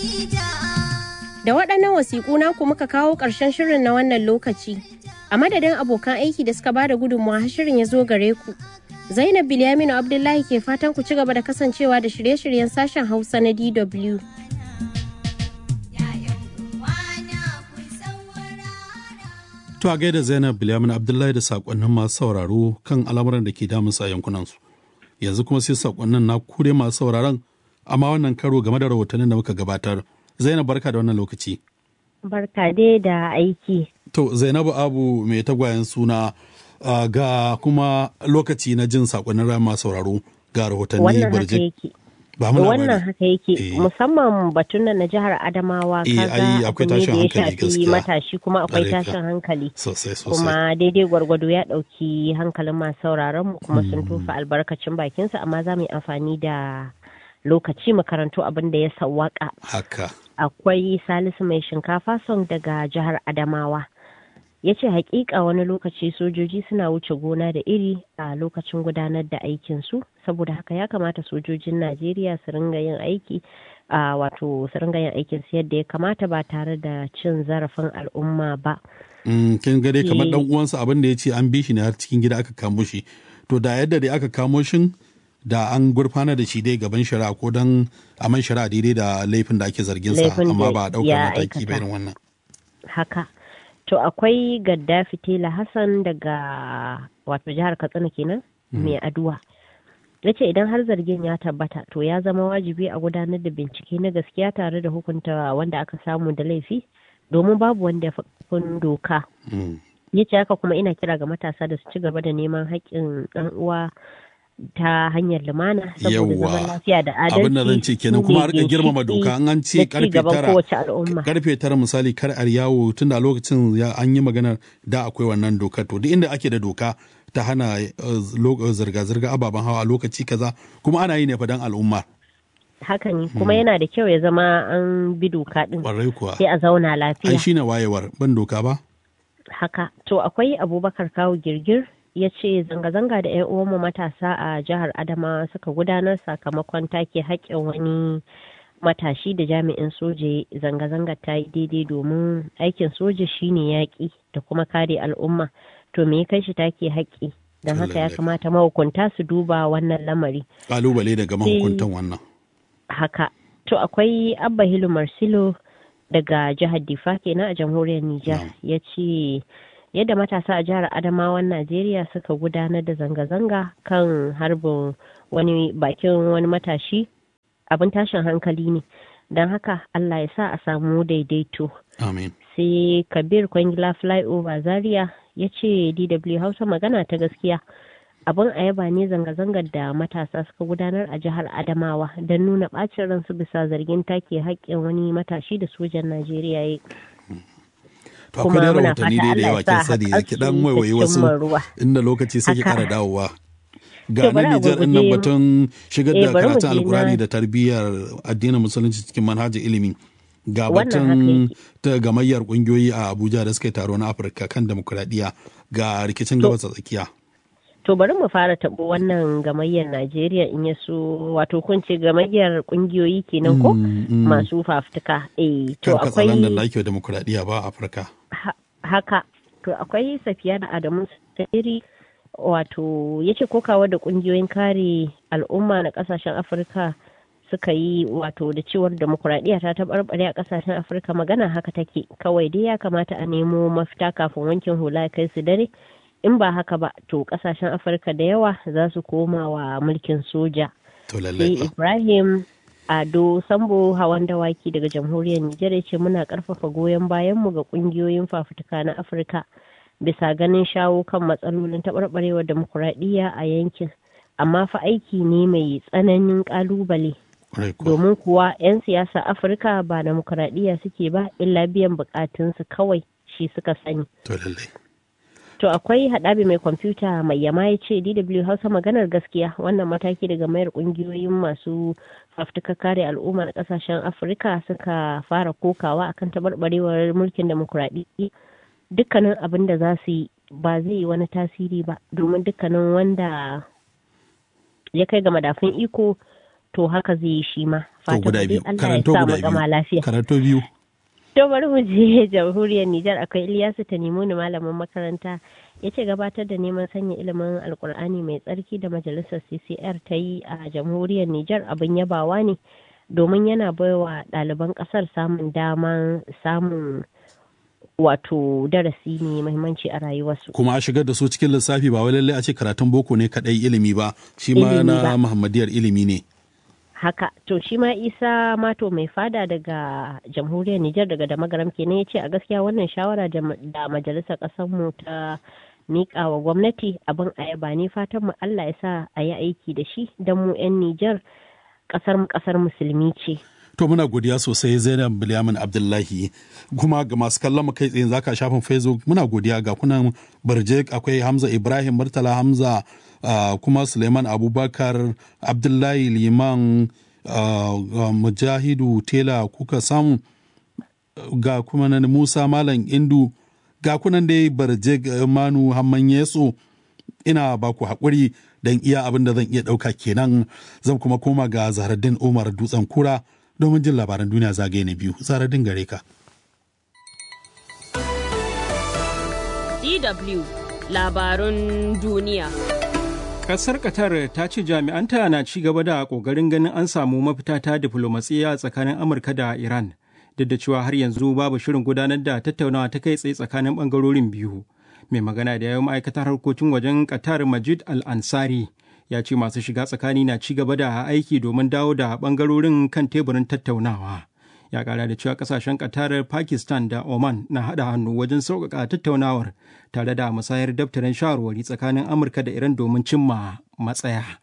Da waɗannan wasiƙu naku muka kawo ƙarshen shirin na wannan lokaci. A madadin abokan aiki da suka bada gudunmawa har shirin ya zo gare ku. Zainab Bilyaminu Abdullahi ke fatan ku ci gaba da kasancewa da shirye-shiryen sashen Hausa na DW. To a gaida Zainab Bilyamin Abdullahi da sakonnin masu sauraro kan al'amuran da ke damunsa a yankunansu. Yanzu kuma sai sakonnin na kure masu sauraron amma wannan karo game da rahotannin da muka gabatar. Zainab barka da wannan lokaci. Barka dai da aiki. To Zainabu Abu mai tagwayen suna uh, ga kuma lokaci na jin sakonnin ran masu sauraro ga rahotanni Wannan haka barje. yake. Ba mu Wannan labari. haka yake Eh. musamman batun nan na jihar Adamawa Eh, ai, kaga akwai abu ne tashin da ya hankali shafi gaskiya. matashi kuma akwai Ƙwarai ka. tashin hankali. Sosai sosai. kuma daidai gwargwado ya ɗauki hankalin masu sauraron mu kuma sun tofa albarkacin bakinsa amma za mu yi amfani da lokaci makarantu abin da ya sawwaka Haka. akwai salisu mai shinkafa song daga jihar adamawa ya ce hakika wani lokaci sojoji suna wuce gona da iri a lokacin gudanar da aikinsu saboda haka ya kamata sojojin najeriya su ringa yin aiki a wato su ringa yin aikinsu yadda ya kamata ba tare da cin zarafin al'umma ba Mm, kin ga dai kamar Eh. dan uwansa abin da ya ce an bi shi ne har cikin gida aka kamo shi. To da yadda dai aka kamo shin da an gurfana da shi dai gaban shari'a ko dan a man shari'a daidai da laifin da ake zargin sa Laifin amma da ba a ɗaukar ya mataki ba aikata. irin wannan. haka to akwai gaddafi tela hassan daga wato jihar katsina kenan mai aduwa ya ce idan har zargin ya tabbata to ya zama wajibi a gudanar da bincike na gaskiya tare da hukunta wanda aka samu da laifi domin babu wanda ya fi ƙarfin doka Mm. ya ce haka kuma ina kira ga matasa da su ci gaba da neman haƙƙin ɗan uwa ta hanyar lumana saboda Yawwa. zaman lafiya da adalci abin da zan ce kenan shine kuma a rika girmama ginshiƙi doka an an ce na ci karfe gaban tara kowace al'umma karfe tara misali kar a yawo tun da lokacin ya an yi magana da akwai wannan doka to duk inda ake da doka ta hana eh, lo- zirga-zirga ababen hawa a lokaci kaza kuma ana yi ne fa dan al'umma haka ne kuma yana da kyau ya zama an bi doka din kwarai kuwa sai a zauna ai lafiya shine wayewar ban doka ba haka to akwai abubakar kawo girgir ya ce zanga-zanga da 'yan uwanmu matasa a jihar adamawa suka gudanar sakamakon take haƙƙin wani matashi da jami'in soja zanga-zangar ta yi daidai domin aikin soja shine yaƙi da kuma kare al'umma to me ya kai shi take haƙƙi don haka ya Lallai. kamata mahukunta su duba wannan lamari kalubale daga mahukuntan wannan haka to akwai abba hilu marsilo daga jihar difa kenan a jamhuriyar nijar ya ce yadda matasa a jihar adamawan najeriya suka gudanar da zanga-zanga kan harbin wani bakin wani matashi abin tashin hankali ne don haka allah ya sa a samu daidaito amin sai kabir kwangila flyover zaria ya ce dw hausa magana ta gaskiya abin a yaba ne zanga-zangar da matasa suka gudanar a jihar adamawa don nuna bacin ransu bisa zargin take haƙƙin wani matashi da sojan najeriya ya yi to Kuma akwai dai muna rahotanni fata dai da Allah yawa ya sa kin sani haƙarsu ki dan ta waiwayi wasu cimma ruwa. inda lokaci sai ki Haka. kara dawowa ga To, bari nan a Nijar din nan gurguje- batun shigar Eh, da bari mu karatun je alkurani na- da tarbiyyar addinin musulunci cikin manhajar ilimi ga Wannan haka batun yake. ta gamayyar kungiyoyi a Abuja da suka yi taro na Afirka kan demokuraɗiyya ga rikicin gabas ta tsakiya to bari mu fara taɓo wannan gamayyar najeriya in ya so wato kun ce gamayyar ƙungiyoyi kenan ko Mm, mm. masu fafutuka eh to kan katsalan da akwai ake wa demokuraɗiyya ba a Afirka Ha- haka to akwai safiya da adamu tsiri wato ya ce kokawa da kungiyoyin kare al'umma na kasashen afirka suka yi wato da cewar demokuraɗiyya ta taɓarɓare a kasashen afirka magana haka take kawai dai ya kamata a nemo mafita kafin wankin hula ya kai su dare in ba haka ba to kasashen afirka da yawa za su koma wa mulkin soja to lallai sai fa. ibrahim ado sambo hawan dawaki daga jamhuriyar nijar ya ce muna karfafa goyon bayanmu ga kungiyoyin fafutuka na afirka bisa ganin shawo kan matsalolin taɓarɓarewar demokuraɗiyya a yankin amma fa aiki ne mai tsananin ƙalubale Kwarai kuwa. domin kuwa 'yan siyasa afirka ba demokuraɗiyya suke ba illa biyan bukatunsu kawai shi suka sani to lallai To akwai haɗabi mai kwamfuta mai yama ya ce DW Hausa maganar gaskiya wannan mataki daga mayar ƙungiyoyin masu fafutuka kare al'umma na ƙasashen Afirka suka fara kokawa akan taɓarɓarewar mulkin demokuraɗiyya dukkanin abin da za su yi ba zai yi wani tasiri ba domin dukkanin wanda ya kai ga madafin iko to haka zai yi shi ma To guda biyu. Allah ya Karanto sa guda mu gama biyu. lafiya Karanto biyu. To bari mu je jamhuriyar Nijar akwai Ilyasu Tanimuni malamin makaranta ya ce gabatar da neman sanya ilimin alkur'ani mai tsarki da majalisar CCR ta yi a jamhuriyar Nijar abin yabawa ne domin yana baiwa ɗaliban ƙasar samun daman samun wato darasi mai muhimmanci a rayuwarsu. Kuma a shigar da su cikin lissafi ba wai lallai a ce karatun boko ne kadai ilimi ba, shi ma Ilimi na ba. Muhammadiyar ilimi ne. haka to shi ma isa mato mai fada daga jamhuriyar Nijar daga da magaram kenan ya ce a gaskiya wannan shawara da ma- da majalisar mu ta miƙa wa gwamnati abin ayaba ne fatan mu Allah ya sa a yi aiki da shi don mu 'yan Nijar ƙasar mu ƙasar musulmi ce. To muna godiya sosai Zainab Bilyamin Abdullahi kuma ga masu kallon mu kai tsaye zaka shafin Facebook muna godiya ga kunan Barje akwai Hamza Ibrahim Murtala Hamza ah, kuma Suleiman Abubakar Abdullahi Liman ah, ah, Mujahidu Tela kuka samu ga kuma nan Musa Malam Indu ga kunan dai Barje Manu Hamman Yeso ina ba ku haƙuri don iya abin da zan iya ɗauka kenan zan kuma koma ga Zaharaddin Umar Dutsen Kura domin jin labaran duniya zagaye na biyu. Zaharaddin gare ka. DW labarun duniya. Ƙasar Qatar ta ce jami'anta na ci gaba da ƙoƙarin ganin an samu mafita ta diflomasiyya tsakanin Amurka da Iran, duk da cewa har yanzu babu shirin gudanar da tattaunawa ta kai tsaye tsakanin ɓangarorin biyu. Mai magana da yawan ma'aikatar harkokin wajen Qatar Majid Al-Ansari ya ce masu shiga tsakani na ci gaba da aiki domin dawo da ɓangarorin kan teburin tattaunawa. ya kara da cewa kasashen Qatar, Pakistan da Oman na haɗa hannu wajen sauƙaƙa tattaunawar tare da musayar daftarin shawarwari tsakanin Amurka da Iran domin cimma matsaya.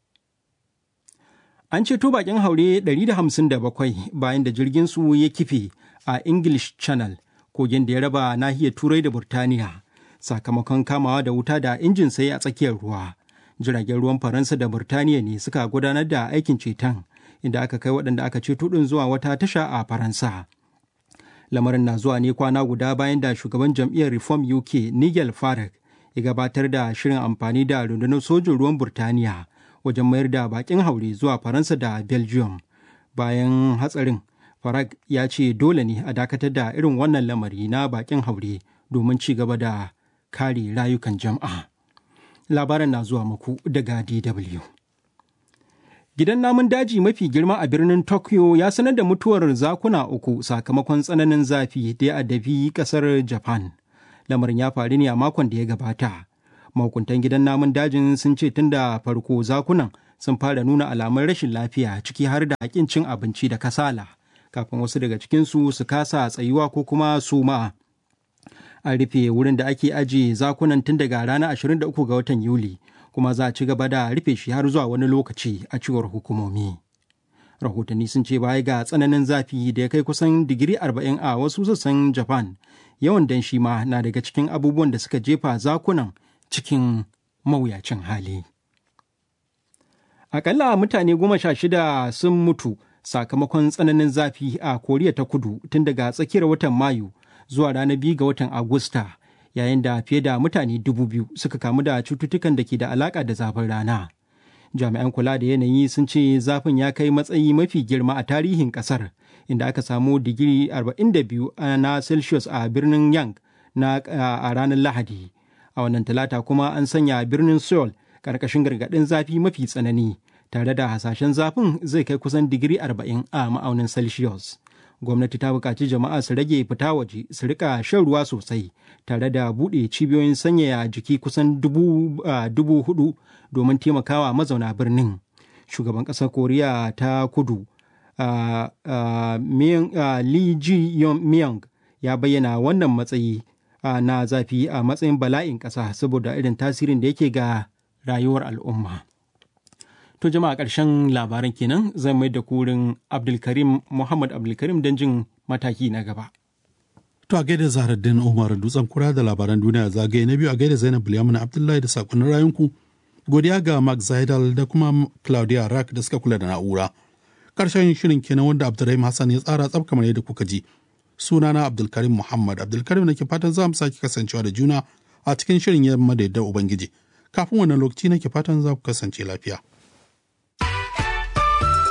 An ceto bakin haure 157 bayan da jirgin su ya kife a English Channel, kogin da ya raba nahiyar Turai da Burtaniya, sakamakon kamawa da wuta da injin sai a tsakiyar ruwa. Jiragen ruwan Faransa da Burtaniya ne suka gudanar da aikin ceton. inda aka kai waɗanda aka ceto ɗin zuwa wata tasha a Faransa. Lamarin na zuwa ne kwana guda bayan da shugaban jam'iyyar Reform UK Nigel Farage ya gabatar da shirin amfani da rundunar sojin ruwan Burtaniya wajen mayar da bakin haure zuwa Faransa da Belgium. Bayan hatsarin, Farage ya ce dole ne a dakatar da irin wannan lamari na bakin haure domin ci gaba da kare rayukan jama'a. Labaran na zuwa muku daga DW. Gidan namun daji mafi girma a birnin Tokyo ya sanar da mutuwar zakuna uku sakamakon tsananin zafi da ya addabi kasar Japan. Lamarin ya faru ne a makon da ya gabata. Mahukuntan gidan namun dajin sun ce tun da farko zakunan sun fara nuna alamun rashin lafiya ciki har da haƙin cin abinci da kasala, kafin wasu daga cikinsu su kasa tsayuwa ko kuma suma. An rufe wurin da ake ajiye zakunan tun daga ranar 23 ga watan Yuli. kuma za a ci gaba da rufe shi har zuwa wani lokaci a cewar hukumomi. Rahotanni sun ce baya ga tsananin zafi da ya kai kusan digiri 40 a wasu sassan Japan, yawan danshi ma na daga cikin abubuwan da suka jefa zakunan cikin mawuyacin hali. Akalla mutane goma sha shida sun mutu sakamakon tsananin zafi a Koriya ta kudu tun daga tsakiyar watan Mayu zuwa ranar biyu ga watan Agusta. yayin da fiye da mutane dubu biyu suka kamu da cututtukan da ke da alaƙa da zafin rana. Jami'an kula da yanayi sun ce zafin ya kai matsayi mafi girma a tarihin ƙasar, inda aka samu digiri 42 na Celsius a birnin Yang na a ranar Lahadi. A wannan talata kuma an sanya birnin Seoul ƙarƙashin gargaɗin zafi mafi tsanani, tare da hasashen zafin zai kai kusan digiri 40 a ma'aunin Celsius. gwamnati ta buƙaci jama'a su rage fita waje su rika shan ruwa sosai tare da buɗe cibiyoyin sanyaya jiki kusan dubu hudu domin taimakawa mazauna birnin shugaban ƙasar koriya ta kudu Lee ji myung ya bayyana wannan matsayi na zafi a matsayin bala'in ƙasa saboda irin tasirin da yake ga rayuwar al'umma. To jama'a ƙarshen labaran kenan zan mai da kurin Abdulkarim Muhammad Abdulkarim don jin mataki na gaba. To a gaida Zaharaddin Umar Dutsen kura da labaran duniya zagaye na biyu a gaida Zainab Bilyamin Abdullahi da sakonnin rayunku. Godiya ga Mark Zaidal da kuma Claudia Rack da suka kula da na'ura. Ƙarshen shirin kenan wanda Abdulrahim Hassan ya tsara tsab kamar yadda kuka ji. Sunana Abdulkarim Muhammad Abdulkarim nake fatan za mu sake kasancewa da juna a cikin shirin yamma da yadda Ubangiji. Kafin wannan lokaci nake fatan za ku kasance lafiya.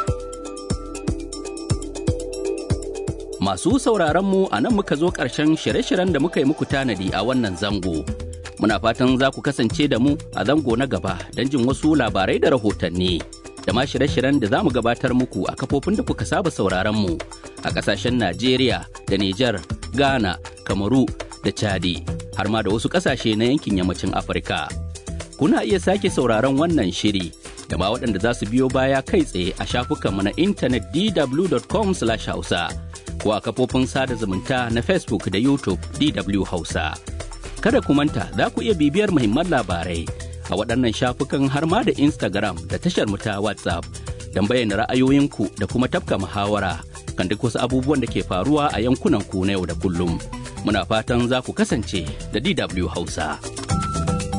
Masu sauraron mu a nan muka zo ƙarshen shirye-shiryen da muka yi muku tanadi a wannan zango. Muna fatan za ku kasance da mu a zango na gaba don jin wasu labarai da rahotanni. Da ma shirye-shiryen da za mu gabatar muku a kafofin da kuka saba sauraron mu a ƙasashen Najeriya da Nijar, Ghana, Kamaru da Chadi, har ma da wasu ƙasashe na yankin yammacin Afirka. Kuna iya sake sauraron wannan shiri da ma waɗanda za su biyo baya kai tsaye a shafukanmu na intanet dw.com/hausa. ko a kafofin sada zumunta na Facebook da YouTube DW Hausa. Kada ku manta za ku iya bibiyar muhimman labarai a waɗannan shafukan har ma da Instagram da tashar mu ta WhatsApp don bayyana ra'ayoyinku da kuma tafka muhawara kan duk wasu abubuwan da ke faruwa a yankunan ku na yau da kullum. Muna fatan za ku kasance da DW Hausa.